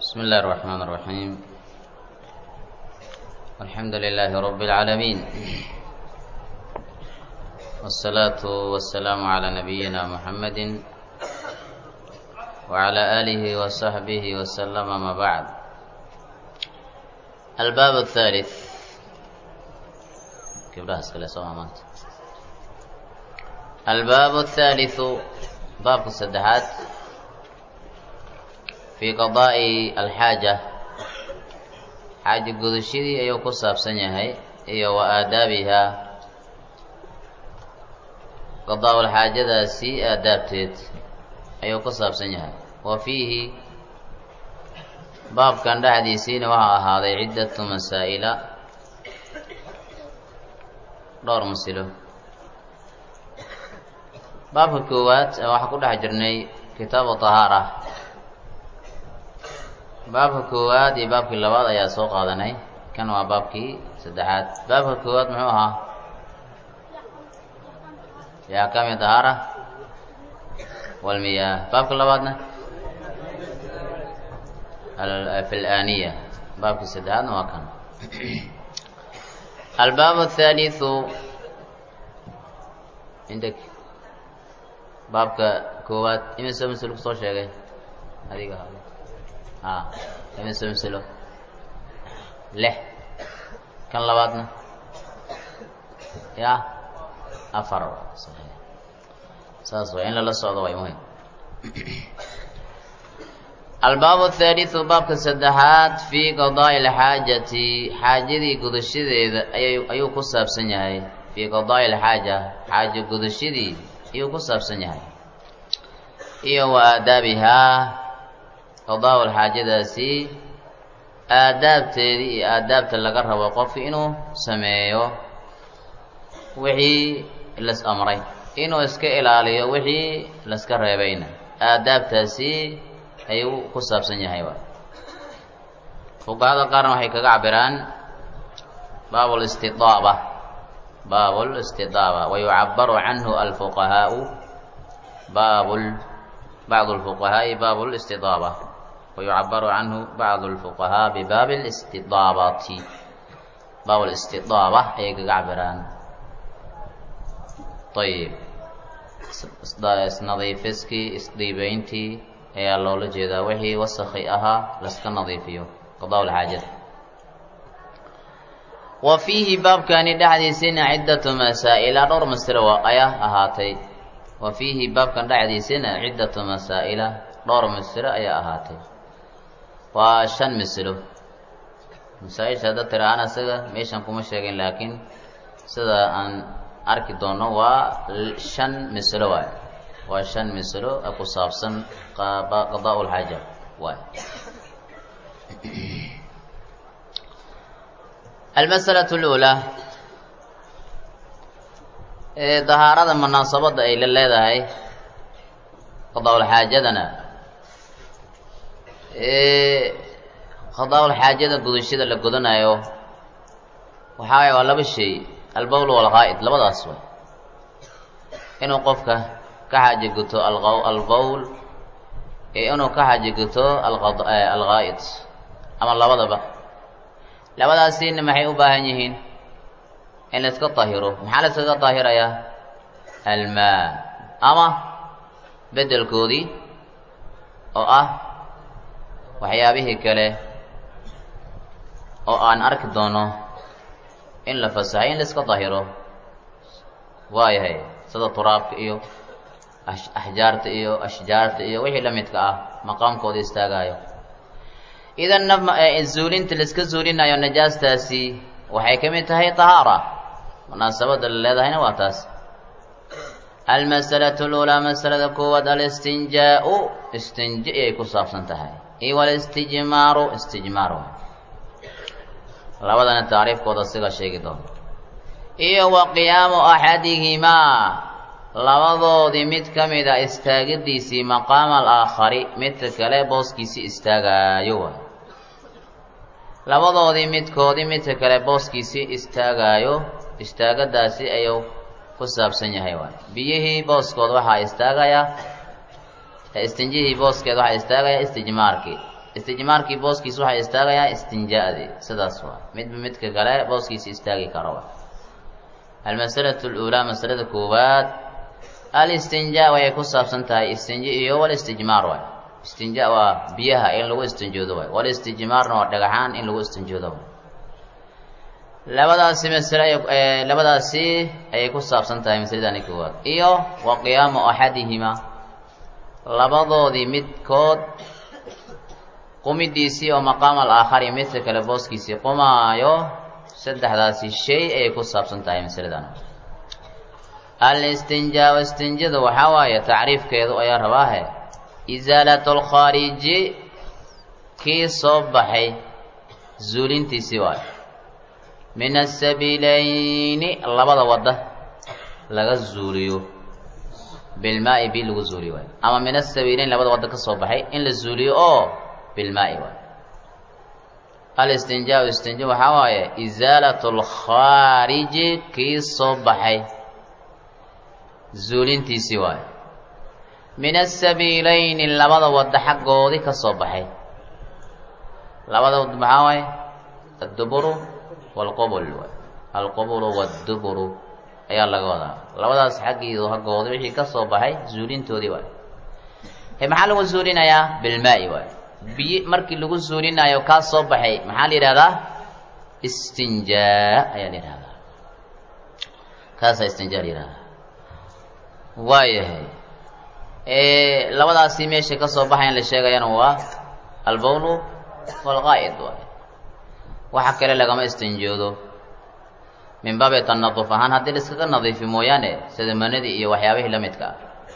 بسم الله الرحمن الرحيم الحمد لله رب العالمين والصلاة والسلام على نبينا محمد وعلى آله وصحبه وسلم ما بعد الباب الثالث كيف رأس كلا سوامات الباب الثالث باب السدحات fii qadaa'i alxaaja xaaja gudashadii ayuu ku saabsan yahay iyo wa aadaabihaa qadaa-ul xaajadaasi aadaabteed ayuu ku saabsan yahay wa fiihi baabkan dhexdiisiina waxaa ahaaday ciddatu masaa'ila dhowr masilo baabka koowaad waxaa ku dhex jirnay kitaabu tahaara baabka koowaad iyo baabkii labaad ayaa soo qaadanay kan waa baabkii saddexaad baabka koowaad muxuu ahaa fi axkaami dahaara walmiyaah baabka labaadna fi laaniya baabkii saddexaadna waa kan albaab athaalithu indak baabka koowaad imise masl kusoo sheegay adiga a imise maslo lix kan labaadna ya afar saas way in lala socdo way muhim albaab athaalithu baabka saddexaad fii qadaa'i alxaajati xaajadii gudashadeeda ay ayuu ku saabsan yahay fii qadaa'i alxaaja xaaja gudashadii ayuu ku saabsan yahay iyo wa aadaabihaa qadaa'ul xaajadaasi aadaabteedii iyo aadaabta laga rabo qofki inuu sameeyo wixii las amray inuu iska ilaaliyo wixii laska reebayna aadaabtaasi ayuu ku saabsan yahay wa fuqahada qaarna waxay kaga cabiraan baab listidaaba baab listidaaba wa yucabaru canhu alfuqahaau baab bacd lfuqahaa'i baab listidaaba ويعبر عنه بعض الفقهاء بباب الاستضابة باب الاستضابة أي كعبران طيب نظيفسكي isdiibayntii ayaa loola jeedaa wixii wasakhi ahaa laska nadiifiyo qadaa lxaajada wa fiihi baabkani dhexdiisina ciddatu masaa'ila dhowr masalo ayaa ahaatay wa fiihi baabkan dhexdiisina ciddatu masaa'ila dhowr masalo ayaa ahaatay waa shan mislo masaa-isha hadda tira aan isaga meeshan kuma sheegin laakiin sida aan arki doono waa shan mislo waay waa shan mislo ku saabsan qadaa lxaaja waay almasalatu lulaa dahaarada munaasabadda ay la leedahay qadaa-ulxaajadana qadaa-ul xaajada gudashada la godanayo waxaa waa laba shay albowl walqaa'id labadaas way inuu qofka ka xaaji guto albowl iyo inuu ka xaaji guto alqaa'id ama labadaba labadaasina maxay u baahan yihiin in layska tahiro maxaa layskaga tahirayaa almaa ama bedelkoodii oo ah waxyaabihii kale oo aan arki doono in la fasahay in laiska dahiro waayahay sida turaabka iyo axjaarta iyo ashjaarta iyo wixii la midka ah maqaamkooda istaagaayo idan zuulinta laiska zuulinayo najaastaasi waxay ka mid tahay tahaara munaasabadda la leedahayna waa taas almasalatu lulaa masalada koowaad alistinjaa-u istinja ay ku saabsan tahay iyo walistijmaaru istijmaar labadana tacriifkooda siga sheegi doono iyo wa qiyaamu axadihimaa labadoodii mid ka mid a istaagidiisii maqaama alaakhari midka kale booskiisii istaagaayo waay labadoodii midkoodii midka kale booskiisii istaagaayo istaagadaasi ayuu ku saabsan yahay waay biyihii booskood waxaa istaagayaa istinjihii booskeed waxaa istaagaya istijmaarkii istijmaarkii booskiisa waxaa istaagayaa istinjaadii sidaas waa midba midka kale booskiisa istaagi karo almasalatu luulaa masalada koowaad alistinjaa waxay ku saabsan tahay istinja iyo walistijmaar waay istinja waa biyaha in lagu istinjoodo waay walistijmaarna waa dhagaxaan in lagu istinjoodo waay labadaasi masale labadaasi ayay ku saabsan tahay masaladani koowaad iyo wa qiyaamu axadihima labadoodii midkood qumidiisii oo maqaam alaakhari midka kale booskiisii qumaayo saddexdaasi shay ayay ku saabsan tahay masaladan alistinjaa istinjada waxaa waaye tacriifkeedu ayaa rabaahe isaalatu lkhaariji kii soo baxay zuulintiisii waayo min asabiilayni labada wadda laga zuuliyo bilmaai bi lagu zuuliyo waayo ama min asabiilayn labada wadda ka soo baxay in la zuuliyo oo bilmaai waayo alistinjaa istinja waxaa waaye isaalatu lkhaariji kii soo baxay zuulintiisii waayo min asabiilayni labada wadda xaggoodii ka soo baxay labada wadda maxaa waaye adduburu waalqubul waay alqubulu waadduburu ayaa laga wadaa labadaas xaggiidu haggooda wixii ka soo baxay zuulintoodii waay he maxaa lagu zuulinayaa bilmaa'i waay biyi markii lagu zuulinayo kaa soo baxay maxaa la yidhahdaa istinjaa ayaa la yidhahdaa kaasaa istinjaa la yidhahdaa waayahay labadaasi meesha ka soo baxayan la sheegayana waa albawlu waalqaa'id waay waxa kale lagama istinjoodo min baabi tanaduf ahaan haddii la iskaga nadiifi mooyaane sida manadii iyo waxyaabihii la midka ah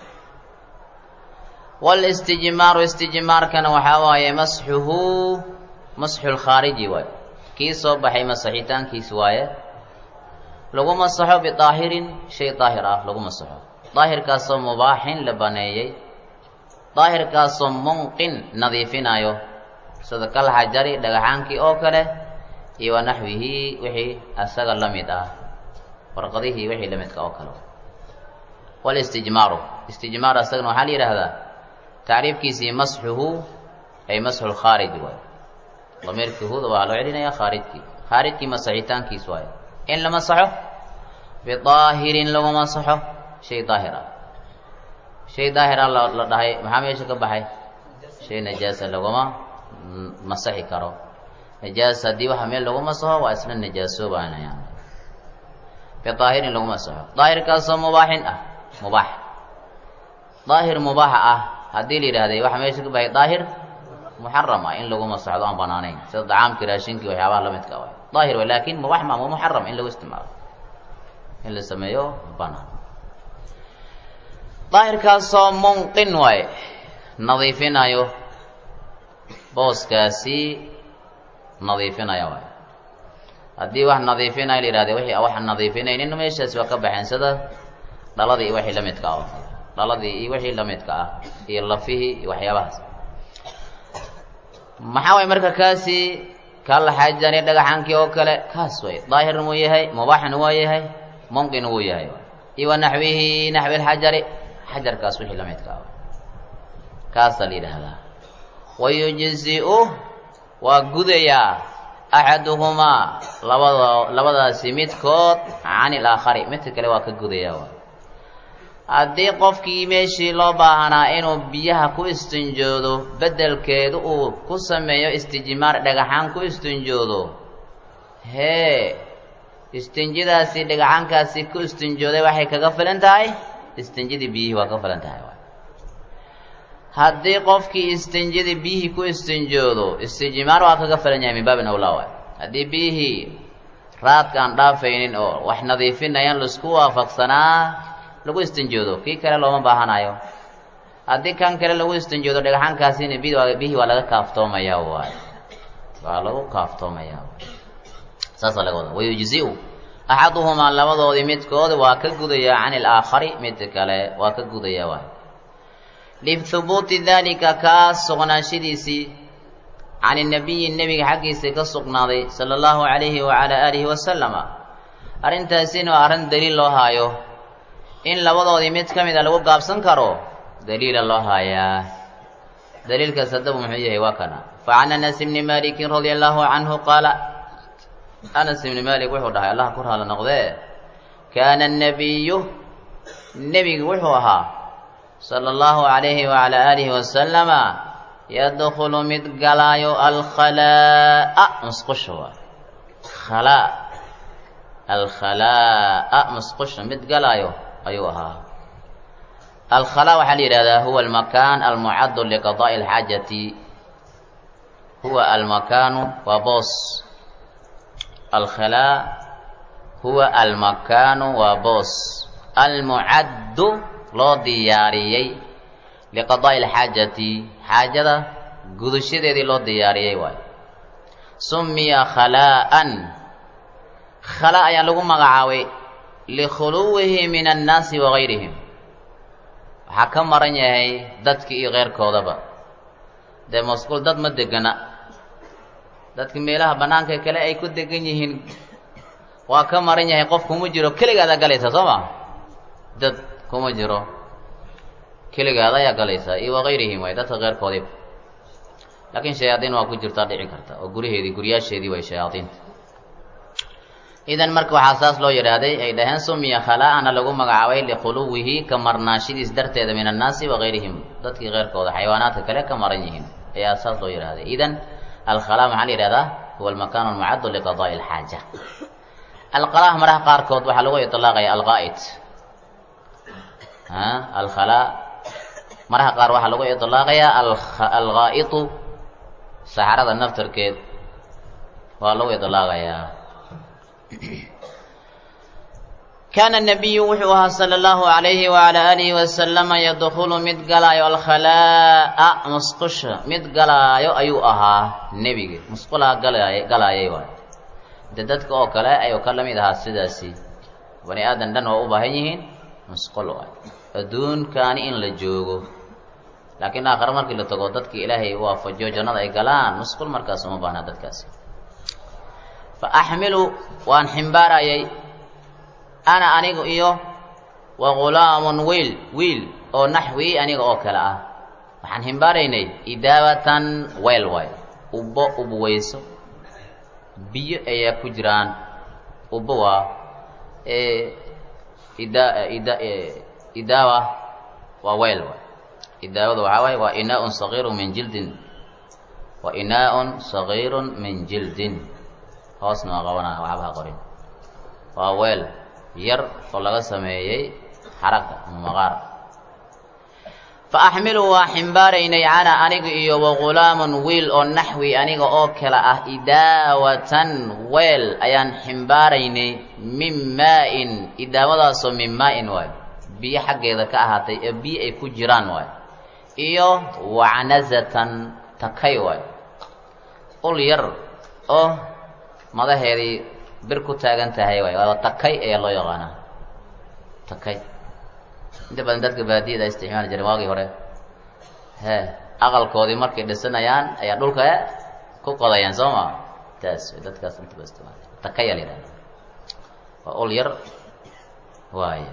waalistijmaaru istijmaarkana waxaa waaye masxuhu masxu lkhaariji waaye kii soo baxay masaxitaankiis waaye lagu masaxo bidaahirin shay daahir ah lagu masaxo daahirkaasoo mubaaxin la baneeyey daahirkaasoo munqin nadiifinayo sida kal xajari dhagaxaankii oo kale iyo wa naxwihii wixii asaga la mid ah warqadihii wixii la midka oo kale waalistijmaaru istijmaar asagana waxaa la yidhaahdaa tacriifkiisii masxuhu ay masxu lkhaarij waay damiirkii huda waxaa loo celinayaa khaarijkii khaarijkii masaxitaankiis waaye in la masaxo bidaahirin lagu masaxo shay daahir ah shay daahir ah la dhahay maxaa meesha ka baxay shay najaasa laguma masaxi karo najaas haddii waxa meel lagu masaxo waa isla najaasoobaanayaan bidaahirin lagu masaxo daahirkaasoo mubaaxin ah mubaax daahir mubaaxa ah haddii la yidhahday waxa meesha ka baxay daahir muxaram ah in lagu masaxdo aan banaanayn sida dacaamkii raashinkii waxyaabaha la midka waay daahir way laakin mubaax ma ma muxaram in lagu isticmaalo in la sameeyo banaan daahirkaasoo munqin waaye nadiifinayo booskaasi nadiifinaya waay haddii wax nadiifinaya la yihahde wixii wax nadiifinaynin meeshaasi waa ka baxeen sida dhaladii iyo wixii la midka ah dhaladii iyo wixii la midka ah iyo lafihii iyo waxyaabahaas maxaa waay marka kaasi kala xajani dhagaxankii oo kale kaas way daahirna wuu yahay mubaaxna waa yahay mumkin wuu yahay iyo wa naxwihi naxwi lxajari xajarkaas wixii la midka ah kaasaa la yidhaahdaa wayujzi-u waa gudayaa axaduhumaa labada labadaasi midkood can ilaakhari midka kale waa ka gudayaa haddii qofkii meeshii loo baahanaa inuu biyaha ku istinjoodo beddelkeedu uu ku sameeyo istijmaar dhagaxaan ku istinjoodo hee istinjadaasi dhagaxaankaasi ku istinjooday waxay kaga filan tahay istinjadii biyihii waa ka filan tahay haddii qofkii istinjadii biyihii ku istinjoodo istijmaar waa kaga filan yahay min baabin awlaa waay haddii biyihii raadka aan dhaafaynin oo wax nadiifinayaan laisku waafaqsanaa lagu istinjoodo kii kale looma baahanayo haddii kan kale lagu istinjoodo dhagaxaankaasina biyihii waa laga kaaftoomaya waay waa lagu kaaftoomaya saasaa laga wada wayujzi-u axaduhumaa labadoodii midkood waa ka gudaya can ilaakhari midka kale waa ka gudaya waay lihubuuti dalika kaa sugnaanshadiisii can inabiyi nebiga xaggiisa ka sugnaaday sala allahu calayhi wacalaa aalihi wasalama arrintaasina waa arrin daliil loo haayo in labadoodii mid ka mid a lagu gaabsan karo daliila loo haayaa daliilkaas haddaba muxuu yahay waa kana facan anas bni malikin radia allahu canhu qaala anas ibni malik wuxuu dhahay allah ku raala noqdee kaana annabiyu nebigu wuxuu ahaa sala allahu calayhi wacala aalihi wasalama yadkhulu mid galaayo alkhalaa'a musqusha waay khalaa alkhalaa'a musqusha mid galaayo ayuu ahaa alkhalaa waxaa la yidhahdaa huwa almakaan almucaddu liqadaa'i alxaajati huwa almakaanu waa boos alkhalaa huwa almakaanu waa boos almucaddu loo diyaariyey liqadaa'i alxaajati xaajada gudashadeedii loo diyaariyey waayo summiya khalaa'an khalaa ayaa lagu magacaabay likhuluwihi min annaasi wagayrihim waxaa ka maran yahay dadki iyo keyrkoodaba dee masquul dad ma degana dadka meelaha bannaanka kale ay ku degan yihiin waa ka maran yahay qof kuma jiro keligaada galaysa soo ma dad kuma jiro keligaada ayaa galaysaa iyo wagayrihim waay dadka keyrkoodiiba laakiin shayaadiin waa ku jirtaa dhici karta oo guryaheedii guryaasheedii way shayaadiinta idan marka waxaa saas loo yidhaahday ay dhaheen sumiya khalaa'ana lagu magacaabay likhuluwihi ka marnaashidiis darteeda min annaasi wagayrihim dadkii keyrkooda xayawaanaadka kale ka maran yihiin ayaa saas loo yidhahday idan alkhalaa maxaa la yidhahdaa huwa almakaan almucaddu liqadaa'i alxaaja alqalaah maraha qaarkood waxaa lagu itlaaqaya alqaa'id alkhalaa maraha qaar waxaa lagu itlaaqayaa alghaa'itu saxarada naftarkeed waa lagu itlaaqayaa kaana nabiyu wuxuu ahaa sala allahu calayhi wacala aalihi wasalama yadkhulu mid galaayo alkhalaa'a musqusha mid galaayo ayuu ahaa nebiga musqulaha galaay galaayay waay de dadka oo kale ayuu ka lamid ahaa sidaasi bani aadan dhan waa u baahan yihiin musqul waay adduunkaani in la joogo laakiin aakhare markii la tago dadka ilaahay waafajiyo jannada ay galaan musqul markaas uma baahna dadkaasi fa axmilu waan ximbaarayay ana anigu iyo wa ghulaamun wiil wiil oo naxwii aniga oo kale ah waxaan ximbaaraynay idaabatan weel waay ubbo ubweyso biyo ayaa ku jiraan ubbo waa ida ida idaawa waa weel waay idaawada waxaa waaye waa inaa-un sagiirun min jildin wa inaa-un sagiirun min jildin hoosna waa qabanaa waxba ha qorin waa weel yar oo laga sameeyey xaraga ama maqaar fa axmilu waa ximbaaraynay cana aniga iyo wa ghulaamun wiil oo naxwi aniga oo kale ah idaawatan weel ayaan ximbaaraynay min maa-in idaawadaasoo min maa-in waayo biyo xaggeeda ka ahaatay ee biyo ay ku jiraan waayo iyo wacnazatan takay waayo ul yar oo madaheedii bir ku taagan tahay waay waaba takay ayaa loo yaqaanaa takay inta badan dadka baadiyada isticmaali jireen waagii hore he aqalkoodii markay dhisanayaan ayaa dhulka ku qodayaan soo ma taas way dadkaas intaba isticmaal takaya la yidhahda waa ul yar waaya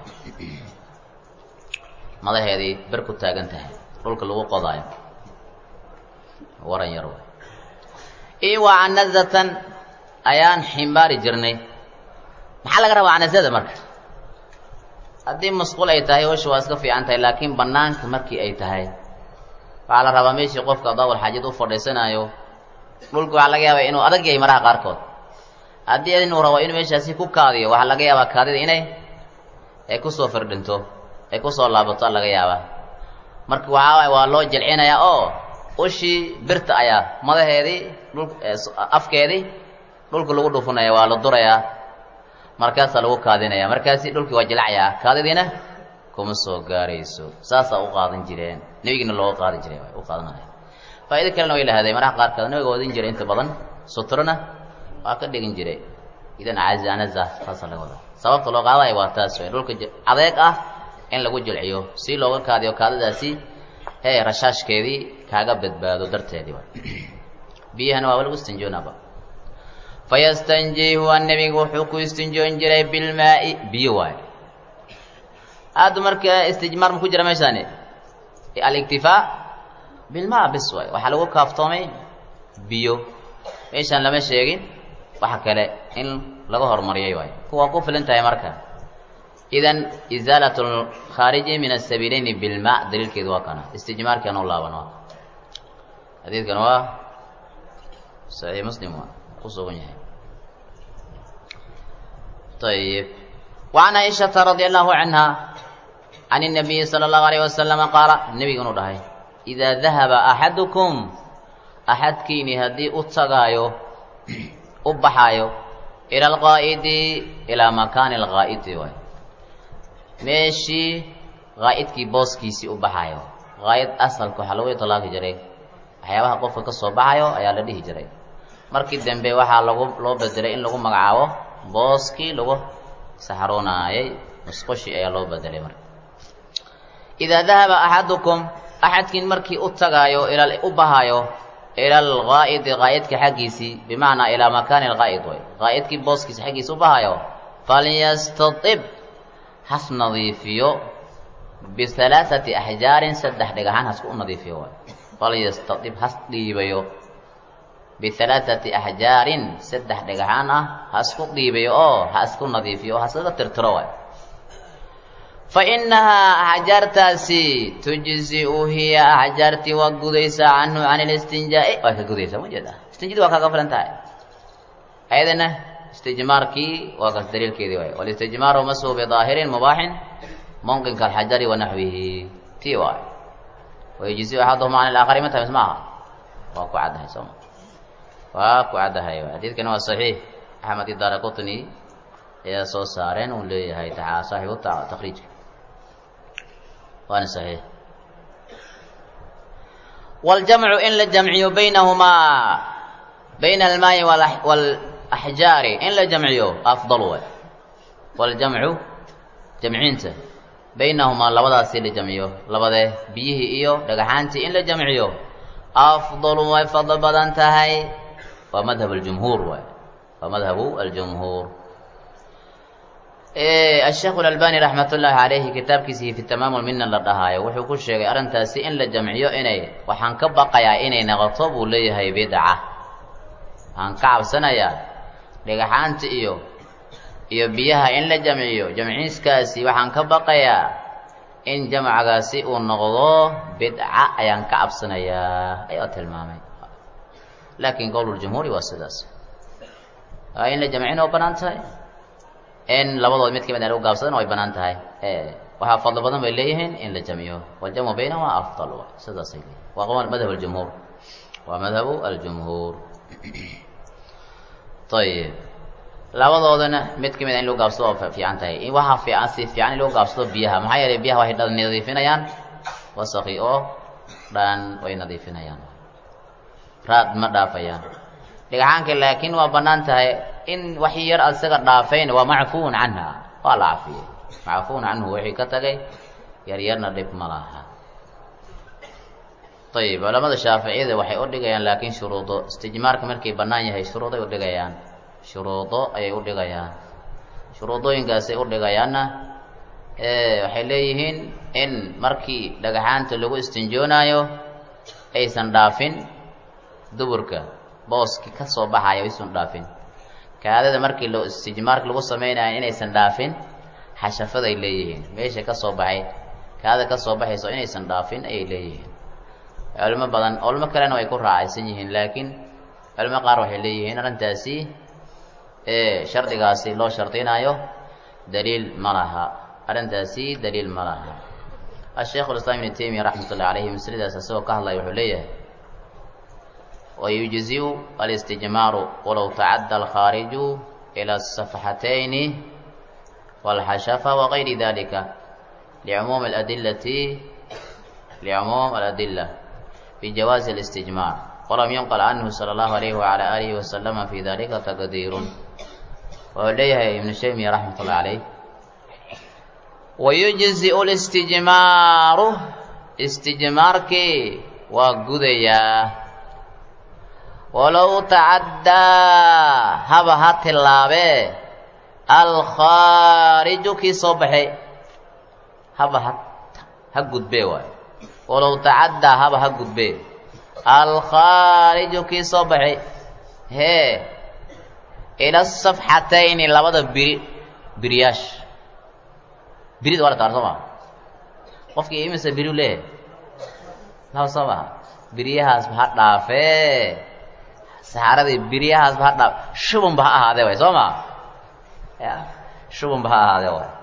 madaheedii bir ku taagan tahay dhulka lagu qodaayo waran yar waay iyo waa canazatan ayaan ximbaari jirnay maxaa laga rabaa canazada marka haddii masquul ay tahay hosha waa iska fiican tahay laakiin banaanka markii ay tahay waxaa la rabaa meeshii qofka daawal xaajad u fadhiisanaayo dhulka waxaa laga yaabaa inuu adag yahay maraha qaarkood haddii inuu rabo inuu meeshaasi ku kaadiyo waxaa laga yaabaa kaadida inay ay kusoo firdhinto ay kusoo laabato laga yaabaa marka waxaa waay waa loo jilcinayaa oo ushii birta ayaa madaheedii dhul afkeedii dhulka lagu dhufunaya waa la durayaa markaasaa lagu kaadinaya markaasi dhulkii waa jilcayaa kaadidiina kuma soo gaarayso saasaa u qaadan jireen nebigina looga qaadi jiray u qaadanaya faa'ido kalena way lahaday maraha qaarkood nabiga wadin jiray inta badan sutrona waa ka dhigin jiray idan cazanaza saasa laga wadaa sababta loo qaadaya waa taas way dhulka adeeg ah in lagu jilciyo si looga kaadiyo kaadadaasi hee rashaashkeedii kaaga badbaado darteedii wa biyahana waaba lagu istinjoonaaba fayastanjii huwa nebigu wuxuu ku istinjoon jiray bilmaa'i biyo waayo hadda marka istijmaar ma ku jira meeshaani aliktifaa bilmaa bis waay waxaa lagu kaaftoomay biyo meeshaan lama sheegin waxa kale in laga horumariyay waay kuwaa ku filan tahay marka idan izaalat lkhaariji min asabiileyni bilma daliilkeedu waa kana istijmaarkian u laaban waa xadiidkan waa saxiix muslim waa ku sugan yahay ayib wacan caaishata radi allahu canha can الnabiyi salى اllahu alayh wasalama qaala nebiga inuu dhahay idaa dahaba axadukum axadkiini haddii u tagaayo u baxaayo ila alqaa'idi ilaa makaani alqaa'idi waay meeshii qaa'idkii booskiisii u baxaayo qaa'id asalka waxaa lagu itlaaqi jiray waxyaabaha qofka ka soo baxayo ayaa la dhihi jiray markii dambe waxaa lagu loo bedelay in lagu magacaabo booskii lagu saxroonaayay musqushi ayaa loo bedelay marka idaa dahaba axadukum axadkiin markii u tagaayo ila u bahaayo ila alqaa'idi qaa'idka xaggiisii bimacnaa ilaa makaani alqaa'id way qaa'idkii booskiisa xaggiisa u bahaayo falyastatib has nadiifiyo bihalaaثati axjaarin saddex dhagaxaan hasku u nadiifiyo waay falyastatib has dhiibayo bihalaaثati axjaarin saddex dhagaxaan ah hasku dhiibayo oo ha isku nadiifiyo oo haskaga tirtiro waay fainahaa axjaartaasi tujziu hiya axjaartii waa gudaysaa canhu can listinjaa'i waa ka gudaysaa ma jeeda istinjadi waa kaaga filan tahay ayadana istijmaarkii waa kas daliilkeedii waay walistijmaaru mashu bidaahirin mubaaxin mumkinka alxajari wa naxwihi tii waay wayujziu axaduhuma can ilaakari ma tahay mis maaha waa ku caddahay sooma waa ku caddahay xadiidkani waa saxiix axmed idaara qutni ayaa soo saareen uu leeyahay taa saaxibu takriijka waana saxiix waljamcu in la jamciyo baynahumaa bayna almaayi walaxjaari in la jamciyo afdal way waljamcu jamcinta baynahumaa labadaasi la jamciyo labadee biyihii iyo dhagaxaantii in la jamciyo afdalu way fadlo badan tahay waa madhab aljumhuur waay waa madhabu aljumhuur asheekh alalbani raxmat ullaahi calayhi kitaabkiisii fi tamaam lmina la dhahaayo wuxuu ku sheegay arrintaasi in la jamciyo inay waxaan ka baqayaa inay noqoto buu leeyahay bidca waxaan ka cabsanayaa dhagaxaanta iyo iyo biyaha in la jamciyo jamciiskaasi waxaan ka baqayaa in jamcagaasi uu noqdo bidca ayaan ka cabsanayaa ayaa tilmaamay laakiin qowluljumhuuri waa sidaas waa in la jamcin oo banaan tahay in labadood mid ka mid a lagu gaabsadana way banaan tahay waxaa fadlo badan bay leeyihiin in la jamciyo waljamcu baynahuma afdal sidaasay leeyihin waa madhab aljumhuur waa madhabu aljumhuur ayib labadoodana mid ka mid a in lagu gaabsado waa fiican tahay waxaa fiican si fiican in lagu gaabsado biyaha maxaa yeelay biyaha waxay nadiifinayaan wasaqi oo dhan way nadiifinayaan raad ma dhaafayaan dhagaxaanka laakiin waa banaan tahay in wax yar isaga dhaafayn waa macfuun canha waa la cafiyey macfuun canhu wixii ka tagay yaryarna dhib ma laha ayib culamada shaaficiyada waxay u dhigayaan laakiin shuruudo istijmaarka markay bannaan yahay shuruuday u dhigayaan shuruudo ayay u dhigayaan shuruudooyinkaasay u dhigayaanna waxay leeyihiin in markii dhagaxaanta lagu istinjoonaayo aysan dhaafin duburka booski ka soo baxaya aysan dhaafin kaadada markii lo istijmaarka lagu samaynayo inaysan dhaafin xashafaday leeyihiin meesha ka soo baxay kaadada ka soo baxayso inaysan dhaafin ayay leeyihiin culimo badan culimo kalena way ku raacaysan yihiin laakiin culimo qaar waxay leeyihiin arrintaasi shardigaasi loo shardinaayo daliil ma laha arrintaasi daliil ma laha asheikhu lislaam ibnu taymiya raxmat ullahi calayhi masladaas isagoo ka hadlaya wuxuu leeyahay wayujziu alistijmaaru walow tacadda alkhaariju ila asafxatayni walxashafa wagayri dalika licumuumi aladillati licumuum aladilla fi jawaazi alistijmaar walam yunqal canhu sala allahu alayhi wacala aalihi wasalama fi dalika taqdiirun wuxuu leeyahay ibnu taymiya raxmat ullahi calayh wayujziu listijmaaru istijmaarkii waa gudayaa walow tacaddaa haba ha tillaabee alkhaariju kii soo baxay haba ha ha gudbee waay walow tacaddaa haba ha gudbee alkhaariju kii soo baxay hee ila safxatayni labada biri biriyaash birida waa la taar soo maha qofkii imise biriu leeyahay laba soo maha biriyahaasba ha dhaafee saxaaradii biriyahaasba ha dhaaf shubunba ha ahaadee way soo maa ya shubunba ha ahaadee way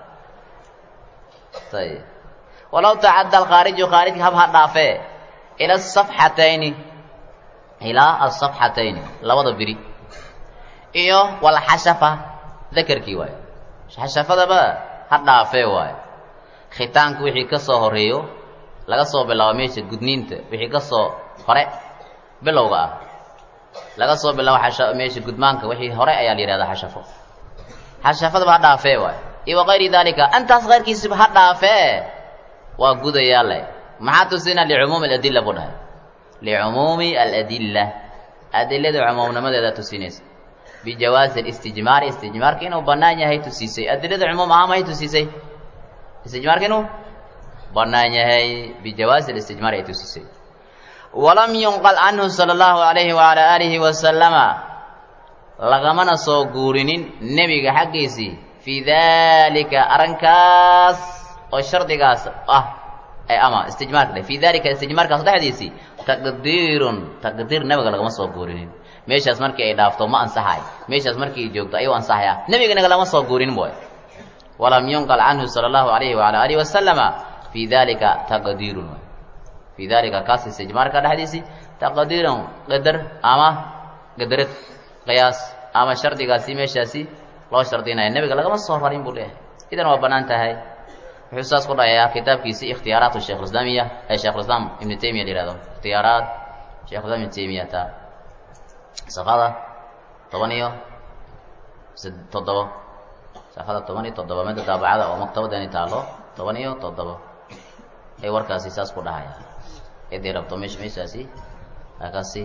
ayib walow tacadda alkhaariju khaarijka hab ha dhaafee ila asafxatayni ilaa asafxatayni labada biri iyo walxashafa dakerkii waayo xashafadaba ha dhaafee waayo khitaanka wixii ka soo horeeyo laga soo bilaabo meesha gudniinta wixii ka soo hore bilowga ah laga soo bilaabo xasha meesha gudmaanka wixii hore ayaa la yihahdaa xashafo xashafadaba ha dhaafee waayo iyo wakayri dalika antaas keyrkiisiba ha dhaafee waa gudayaa leh maxaa tusina licumuumi aladilla buu dhahay licumuumi aladilla adilada cumuumnimadeeda tusinaysa bijawaasi alistijmaari istijmaarka inuu bannaan yahay tusiisay adilada cumuum ahaan mahay tusiisay istijmaarka inuu bannaan yahay bijawaasi alistijmaar ay tusiisay walam yunqal canhu sala allahu alayhi waala aalihi wasalama lagamana soo guurinin nebiga xaggiisii fii dalika arrinkaas oo shardigaas ah ama istijmaarka dheh fii dalika istijmaarkaas dhexdiisii taqdiirun taqdiir nebiga lagama soo guurinin meeshaas markii ay dhaafto ma ansaxay meeshaas markii ay joogto ayuu ansaxaya nebigana lama soo guurinin boy walam yunqal canhu sala allahu alayhi waala alihi wasalama fii dalika taqdiirun fii dalika kaas istijmaarka dhexdiisii taqdiirun qadar ama qadarad qiyaas ama shardigaasi meeshaasi loo shardinaya nebiga lagama soo rarin buu leeyahay idan waa bannaan tahay wuxuu saas ku dhayayaa kitaabkiisii ikhtiyaaraat sheekh islaamiya ee sheekh islaam ibnu taymiya la yihahdo ikhtiyaaraat sheekh islam ibnu taymiyata safada toban iyo toddobo safada toban iyo toddoba midda daabacada oo maktabadani taalo toban iyo toddobo ay warkaasi saas ku dhahaya ciddii rabto mesh meeshaasi akaasi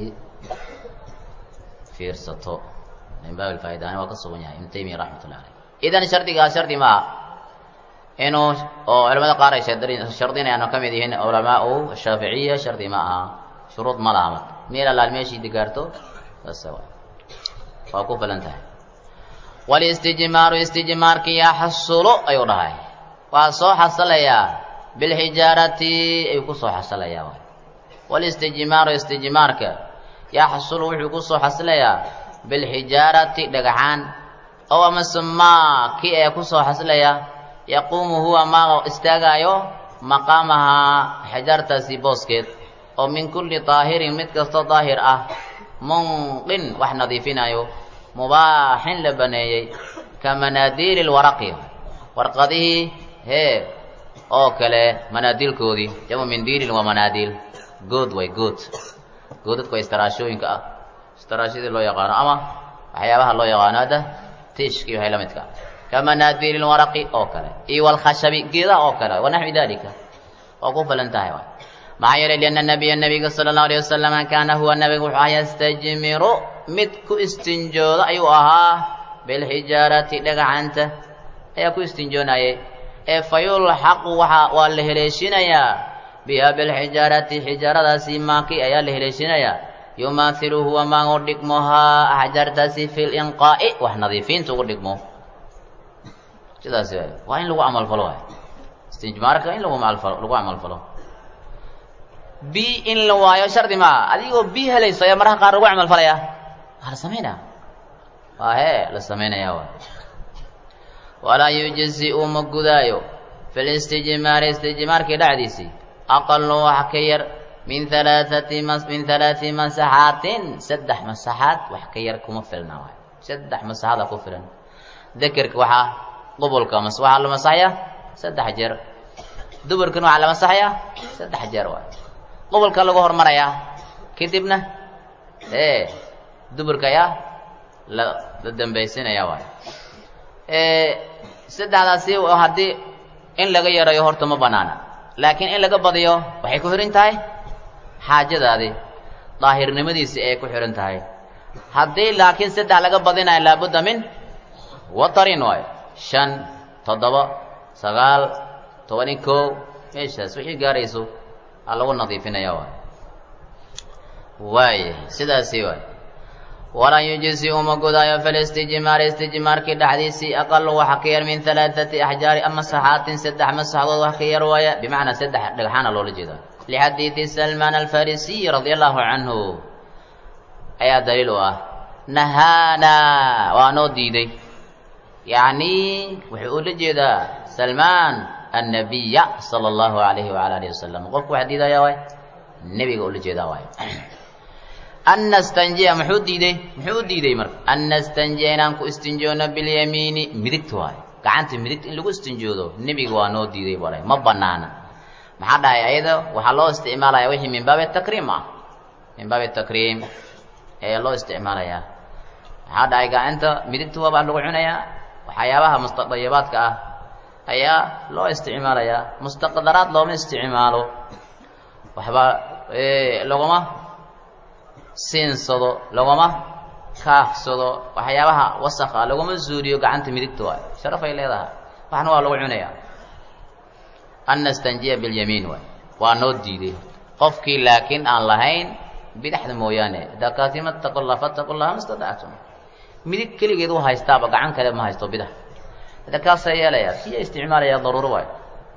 fiirsato min baab alfaa'idani waa ka sugan yahay ibnu taymiya raxmatullahi aleyh idan shardigaas shardi maaha inuu oo culamada qaar ay shardinayaan oo ka mid yihiin culamaau shaaficiya shardi ma aha shuruud ma laha marka meel allaal meeshii digaarto saas waa ku filan tahay walistijmaaru istijmaarki yaxsulu ayuu dhahay waa soo xasalayaa bilxijaarati ayuu kusoo xasalayaa walistijmaaru istijmaarka yaxsulu wuxuu kusoo xasilayaa bilxijaarati dhagaxaan ow amase maa kii ee kusoo xasilaya yaquumu huwa maa istaagaayo maqaamahaa xijaartaasi booskeed oo min kulli daahirin mid kastoo daahir ah munqin wax nadiifinayo mubaaxin la baneeyey ka manaadiili lwaraqi warqadihii hee oo kale manaadiilkoodii jamu mindiilin waa manaadiil good way good goodadku waa istaraashooyinka ah istaraashadii loo yaqaano ama waxyaabaha loo yaqaano hadda tiishkii waxay la midka ka manaadiili lwaraqi oo kale iyo walkhashabi geedaha oo kale wanaxwi dalika waa ku falan tahay waay maxaa yeelay lianna nabiya nabiga sala allahu alayh wasalama kaana huwa nabiga wuxuu ahaa yastajmiru mid ku istinjooda ayuu ahaa bilxijaarati dhagacanta ayaa ku istinjoonayay ee fayulxaqu waxa waa la heleeshinayaa biha bilxijaarati xijaaradaasi maaki ayaa la heleeshinayaa yumaathilu huwa maa u dhigmohaa axjaartaasi fi linqaa'i wax nadiifiinta ugu dhigmo sidaas waa in lagu camalfalo waay istijmaarka in lagu malfalo lagu camalfalo bi in la waayo shardi maaha adigoo bi helayso ayaa mararka qaar lagu camal falaya waa la samaynaya waa hee la samaynaya waay walaa yujzi-u ma gudaayo fi listijmaari istijmaarkii dhacdiisii aqalu wax ka yar min halaathati mas min halaati masaxaatin saddex masaxaad wax ka yar kuma filna waay saddex masaxaada ku filan dekerka waxaa qubulka mas waxaa la masaxaya saddex jeer duburkana waxaa la masaxaya saddex jeer waay qubulka lagu hormarayaa kadibna ee duburka ayaa la la dambaysinaya waay saddexdaasi haddii in laga yarayo horta ma banaana laakiin in laga badiyo waxay ku xihan tahay xaajadaadii daahirnimadiisi ay ku xihan tahay haddii laakiin saddex laga badinayo laabudda min watarin waayo shan toddoba sagaal tobani kow meeshaas wixii gaarayso aa lagu nadiifinaya waay waaya sidaasi waay walan yujisi uma gudaayo filistijmaari istijmaarkii dhexdiisii aqalu waxa ka yar min halaaثati axjaari ama saxaatin saddex masaxdood wax ka yar waaya bimacnaa saddex dhagxaana loola jeeda lixadiidi salmaan alfarisiy radia allahu canhu ayaa daliil u ah nahaana waa noo diiday yacni wuxuu ula jeedaa salmaan annabiya sala allahu alayhi wala alihi wasalam qofku waxa diidaya waay nebiga ula jeedaa waay an nastanjiya muxuu diiday muxuu u diiday marka an nastanjiya inaan ku istinjoono bilyamiini midigta waayo gacanta midigta in lagu istinjoodo nebiga waa noo diiday baa ma banaana maxaa dhahay ayada waxaa loo isticmaalaya wixii min baabi takriim ah min baabi takriim ayaa loo isticmaalayaa maxaa dhahay gacanta midigta waabaa lagu cunayaa waxyaabaha mustadayibaadka ah ayaa loo isticmaalayaa mustaqdaraad looma isticmaalo waxba laguma siinsado laguma kaafsado waxyaabaha wasaka laguma zuuliyo gacanta midigta waay sharaf ay leedahay waxna waa lagu cunayaa an nastanjiya bilyamiin waay waa noo diiday qofkii laakiin aan lahayn bidaxda mooyaane dakaatima taqu llah fataqu llaha mastadactum midig keligeed u haystaaba gacan kale ma haysto bidax hada kaasaa yeelayaa siya isticmaalaya daruuro waayo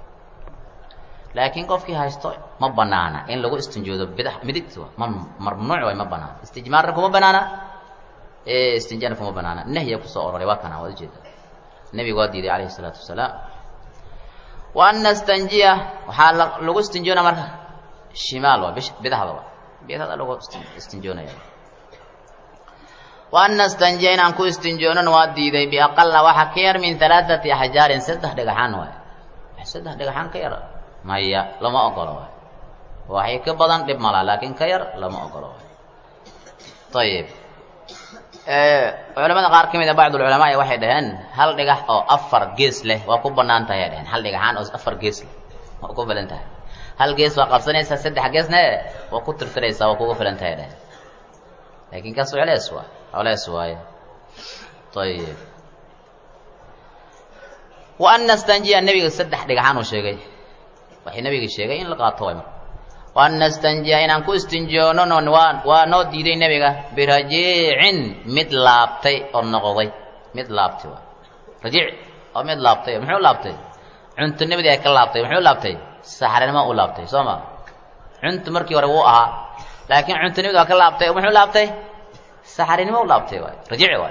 laakiin qofkii haysto ma banaana in lagu istinjoodo bidax midigta ma mamnuuc waay ma banaana istijmaarna kuma banaana istinjaana kuma banaana nahya kusoo ororay waa kana waad ujeeda nebigu waa diiday calayhi isalaatu wasalaam wa an nastanjiya waxaa lagu istinjoona marka shimaal waa bidaxda waa bidaxda lagu istinjoonaya wa an nastanjiya inaan ku istinjoonan waa diiday biaqala waxa ka yar min halaaثati axjaarin saddex dhagaxaan waay saddex dhagaxaan ka yar maya lama ogolo waay waxay ka badan dhib malaa laakiin ka yar lama ogolo waay ayib culamada qaar ka mid a bacdulculamaa waxay dhaheen hal dhigax oo afar gees leh waa ku banaan tahay ay dhaheen hal dhigaxaan oo afar gees leh waa ku filan tahay hal gees waa qabsanaysaa saddex geesne waa ku tirtiraysaa waa kugu filan tahay dhaheen laakiin kaas culees waay culees waaye ayib wa an nastanjiya nebiga saddex dhigaxaan uu sheegay waxay nebiga sheegay in la qaato way marka wa an nastanjiya inaan ku istinjoono waa waa noo diiday nebiga birajiicin mid laabtay oo noqday mid laabtay waa rajiic oo mid laabtay muxuu laabtay cunto nebadii ay ka laabtay muxuu laabtay saxranimo u laabtay soo ma cunto markii hore wuu ahaa laakiin cunto nebadi waa ka laabtay muxuu laabtay saxarinimo u laabtay waay rajiic waay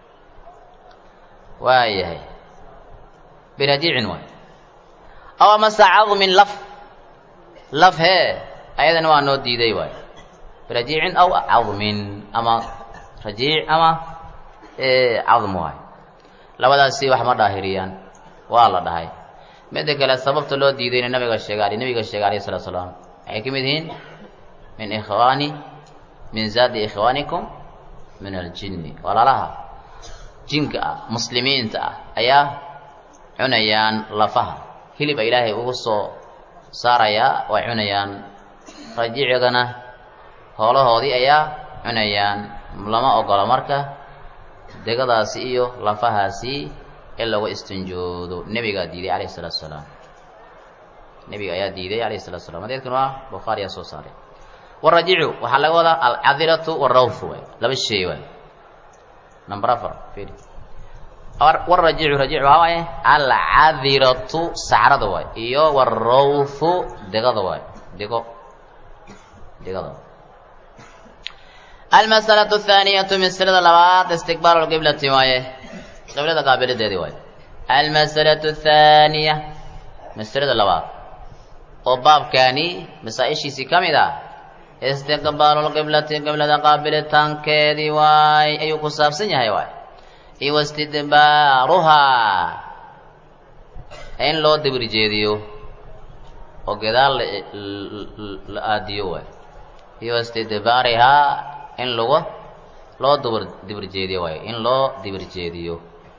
waayahay birajiicin waay aw amase cadmin laf laf hee ayadana waa noo diiday waay birajiicin aw cadmin ama rajiic ama cadm waay labadaasi wax ma dhaahiriyaan waa la dhahay midda kale sababta loo diidayna nabiga sheegay nabiga sheegay alayhi salatu salaam waxay ka mid yihiin min ikhwaani min zaadi ikhwaanikum min aljinni walaalaha jinka ah muslimiinta ah ayaa cunayaan lafaha hiliba ilaahay ugu soo saarayaa way cunayaan rajiicigana hoolahoodii ayaa cunayaan lama ogolo marka degadaasi iyo lafahaasi in lagu istinjoodo nebigaa diiday calayhi salatu salaam nebiga ayaa diiday calayhi salatu salam hadeedkan waa bukhaariyaa soo saaray warajiicu waxaa laga wadaa alcadiratu warawfu waay laba shay waay number afar firi warajiicu rajiic waxaa waaye alcadiratu sacrada waay iyo warawfu degada waay dego degada almasalatu athaaniyatu masalada labaad istiqbaalu lqiblati waaye qiblada qaabilideedii waaye almasalatu athaaniya masalada labaad oo baabkaani masaa-ishiisii ka mid ah istiqbaalu lqiblati qiblada qaabilitaankeedii waay ayuu ku saabsan yahay waay iyo wastidbaaruhaa in loo dibir jeediyo oo gadaal la aadiyo waay iyo wastidbaarihaa in lagu loo dubir dibir jeediyo waay in loo dibir jeediyo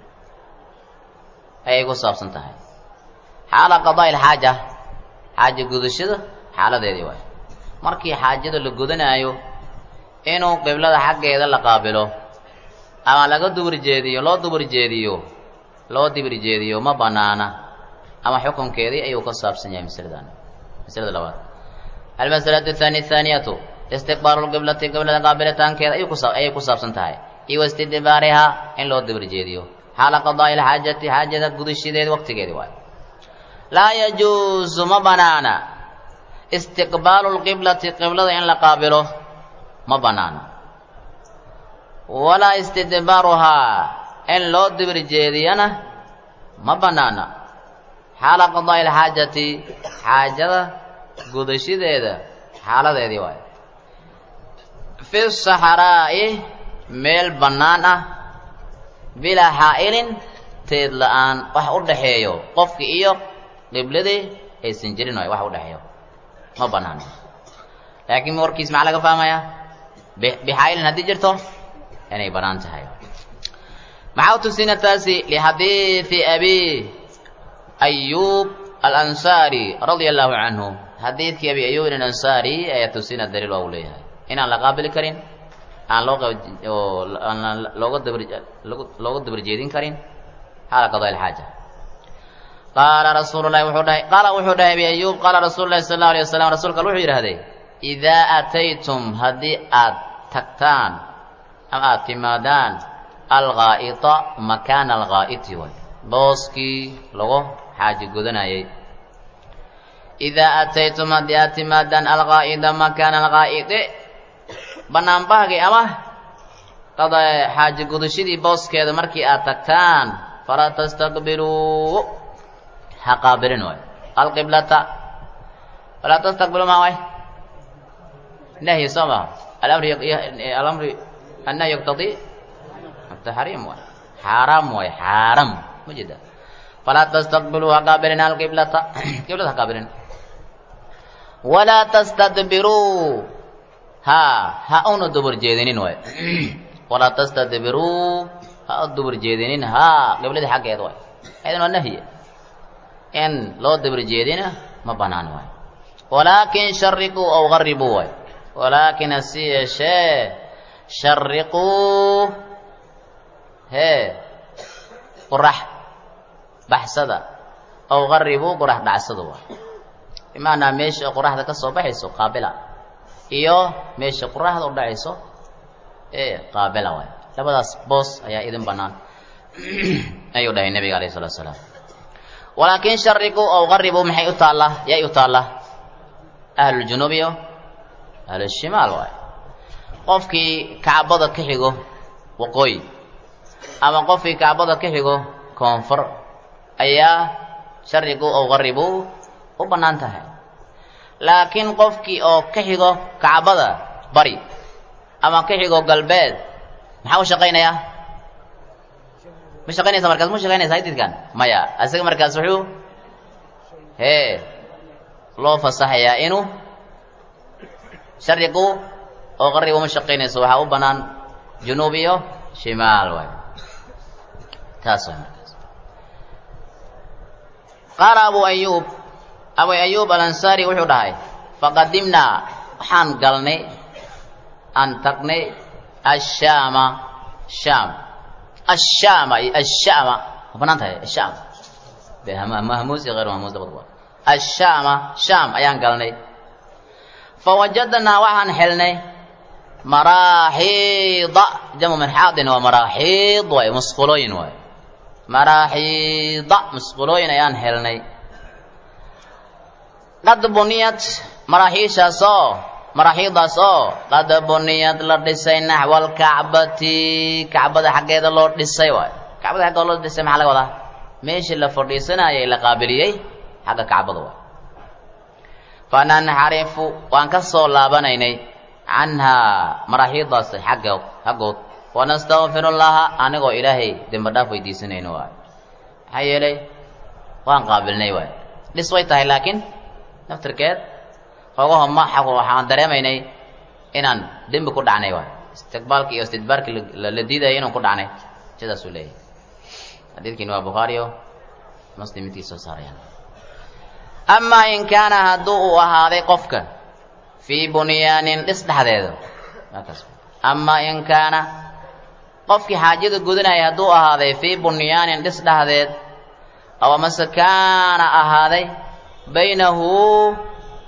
ayay ku saabsan tahay xaala qadaa ilxaaja xaaja gudashada xaaladeedii waay markii xaajada la gudanaayo inuu qiblada xaggeeda la qaabilo ama laga dubir jeediyo loo dubir jeediyo loo dibir jeediyo ma banaana ama xukunkeedii ayuu ka saabsan yahay masaladan masalada labaad almasalatu athani athaaniyatu istiqbaalu lqiblati qiblada qaabilitaankeeda ayay kusa ayay ku saabsan tahay iyo wastidbaarihaa in loo dibir jeediyo xaala qadaa'i ilxaajati xaajada gudashideeda waqtigeedi waayo laa yajuusu ma banaana istiqbaalu lqiblati qiblada in la qaabilo ma banaana walaa istidbaaruhaa in loo dibir jeediyana ma banaana xaala qadaa'i ilxaajati xaajada gudashideeda xaaladeedii waayo fi saxraa'i meel bannaan ah bilaa xaa'ilin teed la-aan wax u dhaxeeyo qofki iyo qibladii aysan jirin waay wax u dhexeeyo ma banaano laakiin warkiis maxaa laga fahmayaa bixaa'ilin haddii jirto inay bannaan tahay maxaa u tusina taasi lixadiidi abi ayuub alansaari radia allahu canhu xadiidkii abi ayuub alansaari ayaa tusina daliil waa u leeyahay inaan la qaabili karin aan loo aan looga dabr looga dabar jeedin karin xaala qadaa ilxaaja qaala rasuulu lahi wuxuu dhahay qaala wuxuu dhahay abi ayuub qaala rasuulu lahi sala allau alay wasalam rasuulka wuxuu yidhahday idaa aataytum haddii aad tagtaan ama aad timaadaan alghaa'ita makaana alghaa'iti way booskii lagu xaaji gudanayay idaa aataytum haddii aad timaadaan alghaa'ida makaana alghaa'iti banaanbahgii ama qada xaaji gudashadii booskeeda markii aad tagtaan falaa tastaqbiluu ha qaabilin waay alqiblata falaa tastaqbiluu maa waay nahyi soo maha alamri alamri annahyi yaqtadii taxriim waay xaaraam waay xaaram ma jeeda falaa tastaqbiluu ha qaabilin alqiblata qiblada ha qaabilin walaa tastadbiruu ha ha una dubur jeedinin waay walaa tastadbiruu ha u dubur jeedinin ha qibladii xaggeeda waay aydan waa nahye in loo dubur jeedina ma banaan waay walaakin shariquu aw garibuu waay walaakin hasi yeeshee shariquu hee qurax baxsada aw garibuu qurax dhacsada waay bimaanaa meesha qoraxda ka soo baxayso qaabila iyo meesha qoraxda u dhacayso ee qaabila waay labadaas boos ayaa idin bannaan ayuu dhahay nebiga alayh salatu salaam walaakin shariquu aw garibuu maxay u taallaa yay u taallaa ahluljunuub iyo ahlushimaal waay qofkii kacbada ka xigo waqooyi ama qofkii kacbada ka xigo koonfur ayaa shariquu aw garibuu u bannaan tahay laakiin qofkii oo ka xigo kacbada bari ama ka xigo galbeed maxaa u shaqaynayaa ma shaqaynaysa markaas ma shaqaynaysa hadidkan maya isaga markaas wuxuu hee loo fasaxayaa inuu shariqu oo qaribu ma shaqaynayso waxaa u bannaan junuub iyo shimaal waay taas waay markaas qaala abu ayuub abu ayuub alansaari wuxuu dhahay faqadimnaa waxaan galnay aan tagnay ashaama shaam ashaama iyo ashaama ma banaan tahay ashaam mahmuus iyo hayr mahmuus labadaba ashaama shaam ayaan galnay fawajadnaa waxaan helnay maraaxiida jamu marxaadin waa maraaxiid waay musqulooyin waay maraaxiida musqulooyin ayaan helnay qad buniyad maraaxiishaas oo maraaxiidaas oo qad buniyad la dhisay naxwa alkacbati kacbada xaggeeda loo dhisay waay kacbada xaggeeda loo dhisay maxaa laga wadaa meeshii la fadhiisanayay la qaabiliyey xagga kacbada waay fananxarifu waan ka soo laabanaynay canhaa maraaxiidaas xaggood xaggood wanastakfiru llaha anigoo ilaahay dembi dhaaf weydiisanayno waay maxaa yeelay waan qaabilnay waay dhis way tahay laakiin naftirkeed xoogaho ma waxaan dareemaynay inaan dembi ku dhacnay waay istiqbaalki iyo istidbaarkii la diidayay inaan ku dhacnay sidaasuu leeyahay xadiidkiini waa bukhaariyo muslim midkii soo saarayaan amaa in kaana hadduu uu ahaaday qofka fii bunyaanin dhis dhexdeeda amaa in kaana qofkii xaajada gudanaya hadduu ahaaday fii bunyaanin dhis dhexdeed aw amase kaana ahaaday baynahu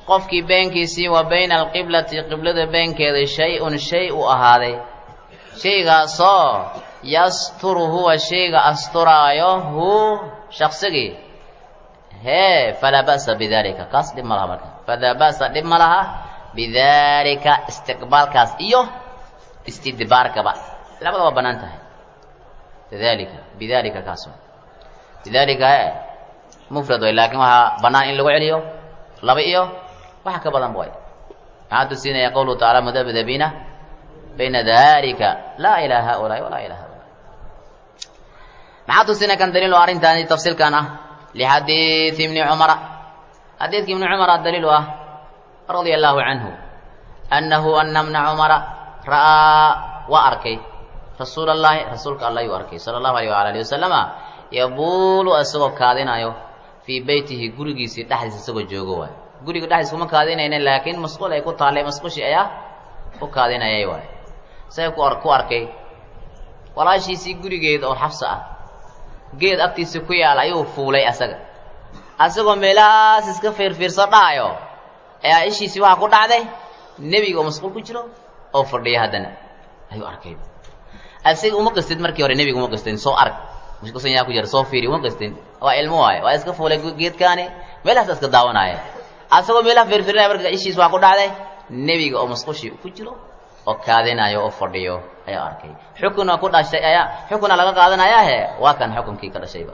qofkii beenkiisii wa bayna alqiblati qiblada beenkeeda shay-un shay u ahaaday shaygaasoo yasturu huwa shayga asturaayo hu shaqsigii hee falaa ba'sa bidalika kaas dhib ma laha marka falaa ba'sa dhib ma laha bidalika istiqbaalkaas iyo istidbaarkaba labada waa bannaan tahay bidalika bidalika kaas bidalika he mufrad way laakiin waxaa bannaan in lagu celiyo laba iyo waxa ka badan way maxaa tusinaya qawluhu tacaala mudabdabiina bayna dalika laa ilaa haulaai walaa ilaa haulai maxaa tusinaya kan daliil oo arrintaani tafsiilkan ah lixadiidi ibni cumara xadiidki ibni cumara daliil u ah radia allahu canhu annahu ana bna cumara ra'aa waa arkay rasuul allahi rasuulka alla yuu arkay sala allahu alayh waala alihi wasalama yabuulu isagoo kaadinayo fii beytihi gurigiisii dhexdiisa isagoo joogo waay guriga dhexdiis kuma kaadinayna laakiin masquul ay ku taallay masquushii ayaa u kaadinayay waay say ku ku arkay walaashiisii gurigeeda oo xabsa ah geed agtiisa ku yaal ayuu fuulay asaga asagoo meelahaas iska fiirfiirso dhahayo ayaa ishiisii waxaa ku dhacday nebiga oo masquul ku jiro oo fadhiya haddana ayuu arkay asiga uma qastid markii hore nebiga uma qastin soo arg mashquulsan yaa ku jira soo fiiri uma qastin waa ilmo waaye waa iska fuulay geedkaani meelahaas iska daawanaya asagoo meelaha fiirfiirinaya marka ishiis waxaa ku dhacday nebiga oo masquushii ku jiro oo kaadinayo oo fadhiyo ayaa arkay xukuna ku dhashay ayaa xukuna laga qaadanayaahe waa kan xukunkii ka dhashayba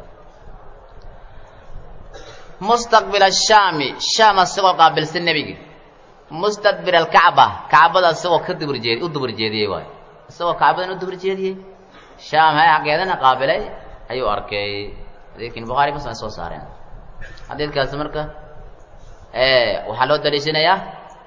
mustaqbil ashaami shaam asagoo qaabilsan nebigi mustadbir alkacba kacbada isagoo ka dubur jeed u dubur jeediyey waayo isagoo kacbadan u dubur jeediyey shaam hay xaggeedana qaabilay ayuu arkay xadiidkin bukhaari muslim ay soo saareen xadiidkaasi marka waxaa loo daliishanayaa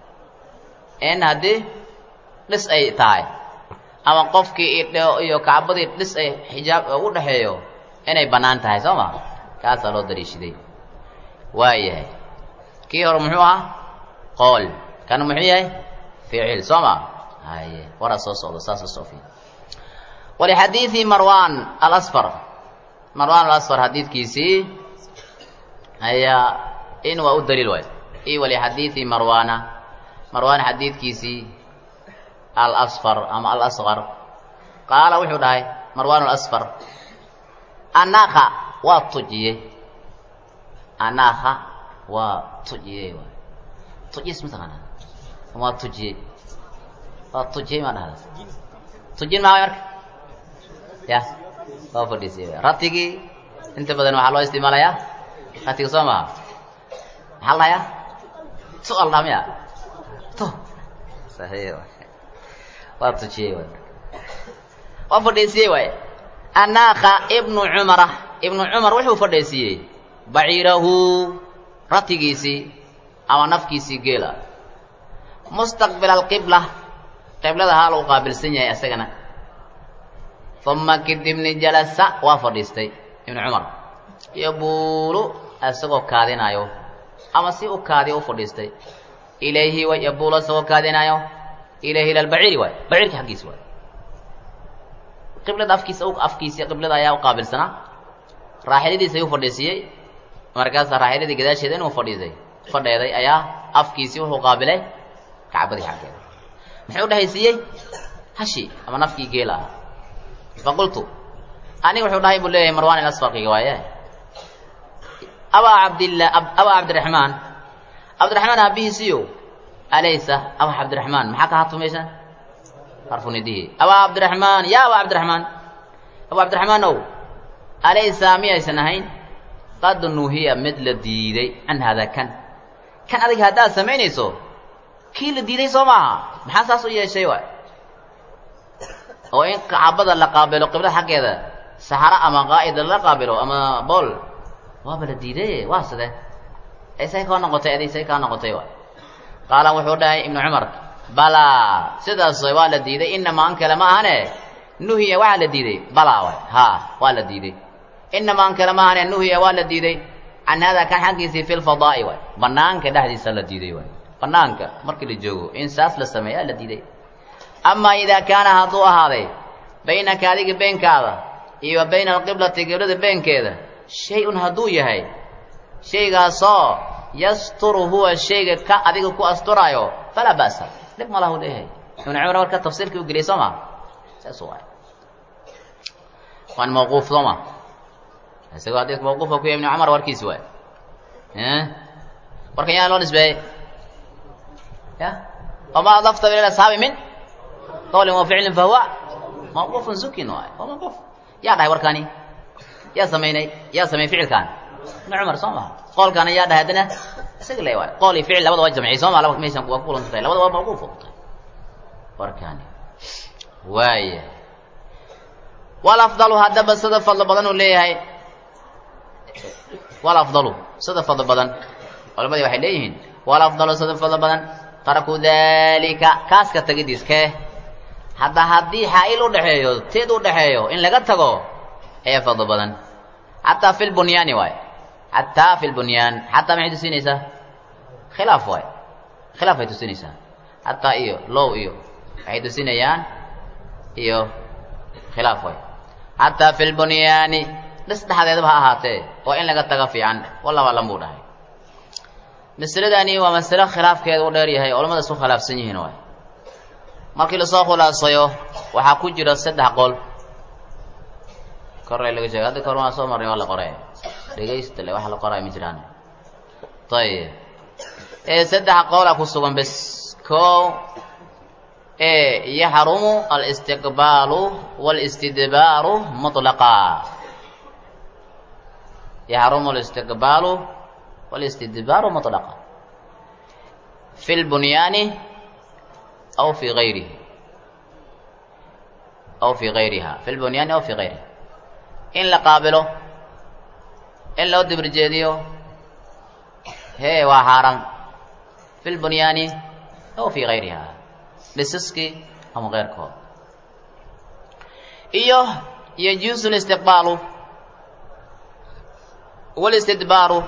in haddii dhis ay tahay ama qofkii iyo kacbadii dhis ay xijaab u dhexeeyo inay bannaan tahay soo ma kaasaa loo daliishaday waayahay kii hore muxuu ahaa qool kana muxuu yahay ficil soo ma haye waraa soo socdo saas usoo fi walixadiidi marwan alasfar marwan alasfar xadiidkiisii ayaa in waa u daliil waay i walixadiidi marwana marwan xadiidkiisii alasfar ama alasqar qaala wuxuu dhahay marwan alasfar anaka waa tujiyey anaka waa tujiyey waay tujis mataqaanaa waa tujiyey waa tujiyey maa dhahda tujin maa marka ya waa fadhiisiyey ratigii inta badan waxaa loo isticmaalayaa ratiga soo maha maxaa la hayaa tu al dhaha miya tu saxiix waa tujiyey waay waa fadhiisiyey waay anaka ibnu cumara ibnu cumar wuxuu fadhiisiyey baciirahu ratigiisii ama nafkiisii geela mustaqbil alqibla qiblada haal uu qaabilsan yahay isagana uma kadibni jalasa waa fadhiistay ibnu cumar yabuulu isagoo kaadinayo ama si u kaadiyo u fadhiistay ilayhi way yabuulu isagoo kaadinayo ilayhi ila lbaciiri waay baciirka xaggiisa waay qiblada afkiisa afkiisi qiblada ayaa u qaabilsanaa raaxiladiisa ayuu fadhiisiyey markaasa raaxiladii gadaasheeda inuu fadhiisay fadheeday ayaa afkiisii wuxuu qaabilay kacbadii xaggeeda muxuu dhehaysiiyey hashi ama nafkii geela ah faqultu aniga wuxuu dhahay buu leeyahay marwan ilasfarkiga waaye abaa cabdillah abaa cabdiraxmaan cabdiraxmaan aabihiisiyo alaysa abaa cabdiraxmaan maxaa ka hatu meeshan harfunidihi abaa cabdiraxmaan ya abaa cabdiraxmaan abaa cabdiraxmaan ow alaysa miyaysan ahayn qad nuhiya mid la diiday can hada kan kan adig haddaad samaynayso kii la diiday soo maaha maxaa saas u yeeshay waay oo in kacbada la qaabilo qiblada xaggeeda saxaro ama qaa'ida la qaabilo ama bool waaba la diiday waa side isay kaa noqotay adi isay kaa noqotay waay qaala wuxuu dhahay ibnu cumar balaa sidaas waa la diiday inamaa an kale ma ahane nuhiya waxaa la diiday balaa waay haa waa la diiday inamaa an kale ma ahane nuhiya waa la diiday can hada kan xaggiisii fi lfadaa'i waay banaanka dhexdiisa la diiday waay banaanka markii la joogo in saas la sameeyaa la diiday amaa idaa kaana hadduu ahaaday baynaka adiga beenkaada iyo wa bayna alqiblati qiblada beenkeeda shay-un hadduu yahay shaygaasoo yasturu huwa shayga ka adiga ku asturaayo falaa ba'sa dhib ma lahu leeyahay ibnu cumar marka tafsiirkii u geliyay soo ma saas waay waan mawquuf soo ma isagoo xadiidka mawquufka ku yahay ibnu cumar warkiisi waay warkan yaa loo nisbeeyey ya wama adafta ila asxaabi min qawlin wa ficlin fahuwa mawquufun zukin waay waa mawquuf yaa dhahay warkani yaa samaynay yaa sameeyey ficilkan ibnu cumar soo maha qoolkaana yaa dhahay haddana isaga le waay qool iyo ficil labada waa jamciyey soo ma laba meeshan waa ku kulanta tahay labada waa mawquuf ku tahay warkani waaya walafdalu haddaba sida fadlo badan uu leeyahay walafdalu sida fadlo badan culamadii waxay leeyihiin walafdalu sida fadlo badan taraku dalika kaaska tagidiis kee hadda haddii xaa-il udhexeeyo teed udhexeeyo in laga tago ayaa fadlo badan xataa fi lbunyaani waay xataa fi lbunyaan xataa maxay tusinaysaa khilaaf waay khilaaf ay tusinaysaa xataa iyo low iyo waxay tusinayaan iyo khilaaf waay xataa fi lbunyaani dhis dhexdeedaba ha ahaatee oo in laga taga fiican wallaba lan buu dhahay masaladani waa masalo khilaafkeeda u dheer yahay culamada isku khilaafsan yihiin waay markii lasoo khulaasayo waxaa ku jira saddex qol korre laga sheegay hadda kor waa soo marnay waa la qoray dhegaysta le waxa la qoraay ma jiraan ayib ee saddex qowla ku sugan bes kow ee yaxrumu alistiqbaalu waalistidbaaru mutlaqa yaxrumu alistiqbaalu wالاstidbaaru مطلقا في البنيان أو في غيره أو في غيرها في البنيان أو في غيرها in la qaabilo in loo dibirjeediyo hee waa xaaraan fi lbunyaani aw fi gayriha dhisaskii ama keyrkood iyo yajuusu listiqbaalu wاlistidbaaru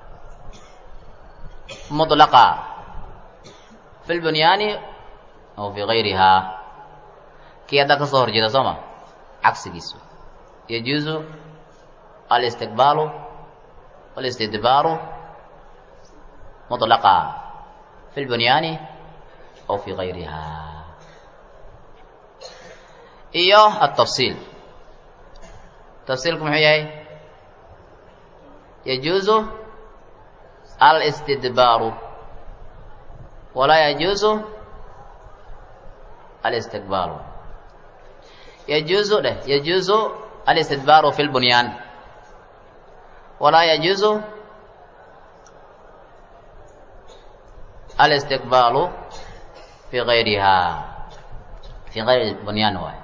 mطlaqa fi lbunyaani aw fi gayriha kii haddaa ka soo horjeeda soo ma cagsigiisu yajuusu alistiqbaalu wاlistidbaaru mطlaqa fi lbunyaani aw fi gayriha iyo atafsiil tafsiilku muxuu yahay yajuusu alistidbaaru walaa yajuusu alistiqbaalu yajuusu dheh yajuusu alistidbaaru fi lbunyaan walaa yajuusu alistiqbaalu fi gayriha fi gayri bunyaan waay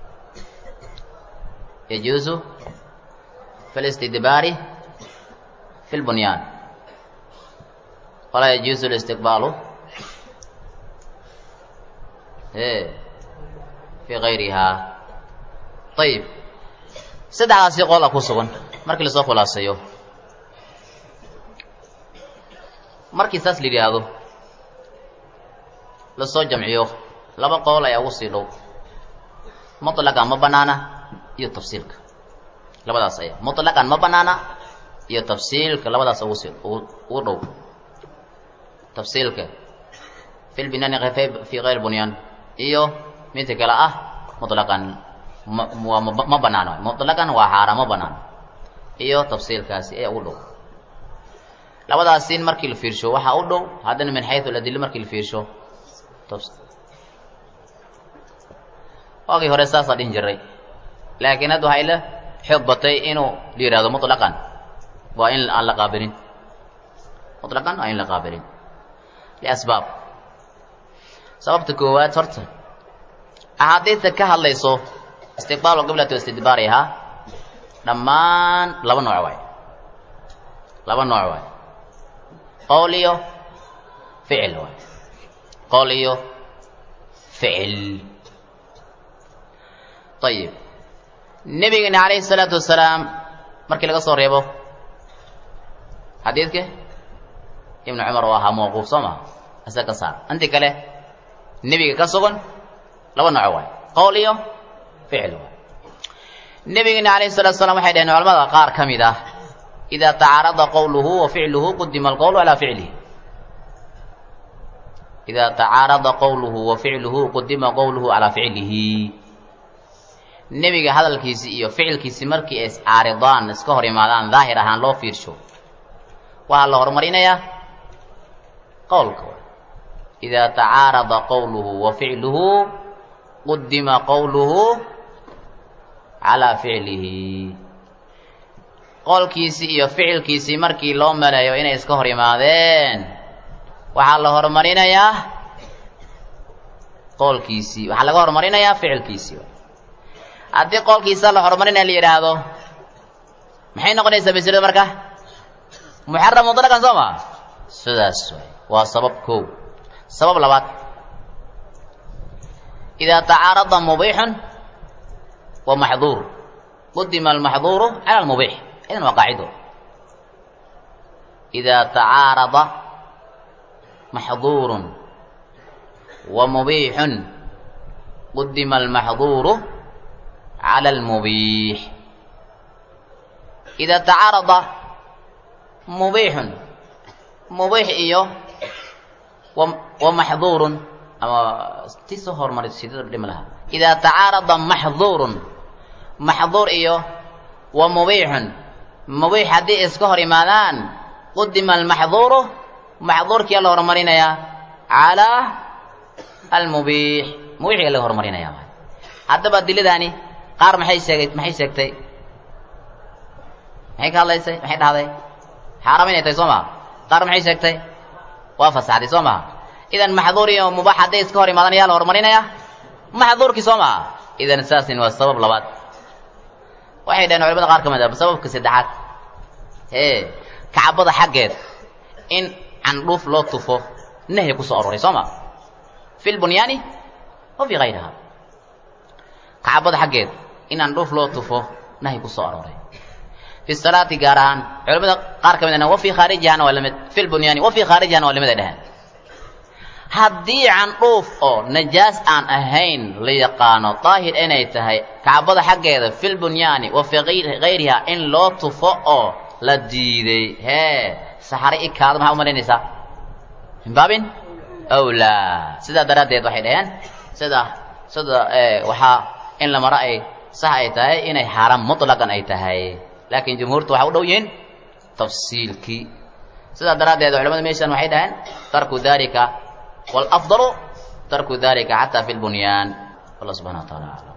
yajuusu fi listidbaari fi lbunyaan walaa yajuusu listiqbaalu fi gayriha ayib saddexdaasi qola ku sugan markii lasoo khulaaseeyo markii saas la yidhaahdo lasoo jamciyo laba qool ayaa ugu sii dhow muطlaqan ma banaana iyo tafsiilka labadaas aya muطlaqan ma banaana iyo tafsiilka labadaas ugu sii ugu dhow tafsiilka fi lbinaani fi gayr bunyaan iyo midka kale ah muطlaqan mwaa ma banaano muطlaqan waa xaaraan ma banaano iyo tafsiilkaasi ee ugu dhow labadaasin markii la fiirsho waxaa u dhow haddana min xayu adilo markii la fiirsho waagii hore saasaa dhihin jiray laakiin hadda waxay la xoog batay inuu la yihahdo muطlaqan waa in aan la qaabilin muطlaqan waa in la qaabilin liasbaab sababta koowaad horta axaadiidta ka hadlayso istiqbaalu qiblati istidbaarihaa dhammaan laba nooc waay laba nooc waay qowl iyo ficil waay qowl iyo ficil ayib nebigeena calayhi salaatu wasalaam markii laga soo reebo xadiidka ibnu cumar oo ahaa mawquuf soo maa isaga ka saar intii kale nebiga ka sugan laba nooc waay qowl iyo ficil waay nebigeena calayhi salatu wasalaam waxay dhaheen culamada qaar ka mid ah idaa tacaarada qowluhu wa ficluhu qudima alqowlu calaa ficlihi idaa tacaarada qowluhu wa ficluhu qudima qowluhu calaa ficlihi nebiga hadalkiisii iyo ficilkiisii markii ay iscaaridaan iska hor imaadaan daahir ahaan loo fiirsho waxaa la horumarinayaa qowlka idaa tacaarada qowluhu wa ficluhu qudima qowluhu calaa ficlihi qowlkiisii iyo ficilkiisii markii loo maleeyo inay iska hor imaadeen waxaa la horumarinayaa qowlkiisii waxaa laga horumarinayaa ficilkiisii haddii qowlkiisa la horumarinaya la yidhaahdo maxay noqonaysaa maslada marka muxaram mutlaqan soo ma sidaas waay waa sabab kow sabab labaad idaa tacaarada mubiixun wa maxduur qudima almaxduuru cala almubiix idan waa qaacido idaa tacaarada maxduurun wa mubiixun qudima almaxduuru cala almubiix idaa tacaarada mubiixun mubiix iyo wa maxduurun ama ti soo hormaray sidada dhimi lahaa idaa tacaarada maxduurun maxduur iyo wa mubiixun mubiix haddii iska hor imaadaan qudima almaxduuru maxduurkiyaa la horumarinayaa calaa almubiix mubiixiga laga horumarinaya haddaba adiladaani qaar maxay sheegay maxay sheegtay maxay ka hadlaysay maxay dhahday xaaraam inay tahay soo maha qaar maxay sheegtay waa fasaxday soo maha idan maxduur iyo mubaax hadday iska hor imaadaan yaa la horumarinaya maxduurkii soo maha idan saasin waa sabab labaad waxay dhaheen culamada qaar ka mid ah sababka saddexaad ee kacbada xaggeed in candhuuf loo tufo nahyi ku soo aroray soo ma fi lbunyaani wa fii hayriha kacbada xaggeed in candhuuf loo tufo nahyi ku soo arooray fi salaati gaar ahaan culamada qaar ka mid ahna wa fii khaarijihana waa lamid fi lbunyaani wa fii khaarijihana waa lamid ay dhaheen haddii candhuuf oo najaas aan ahayn la yaqaano daahir inay tahay kacbada xaggeeda fil bunyaani wa fii hayriha in loo tufo oo la diiday hee saxare ikaada maxaa u malaynaysaa min baabin awlaa sidaa daraaddeed waxay dhaheen sida sida waxaa in la maro ay sax ay tahay inay xaaraam mutlaqan ay tahay laakiin jumhuurtu waxay u dhow yihiin tafsiilkii sidaa daraaddeed culamada meeshan waxay dhaheen tarku dalika والأفضل ترك ذلك حتى في البنيان الله سبحانه وتعالى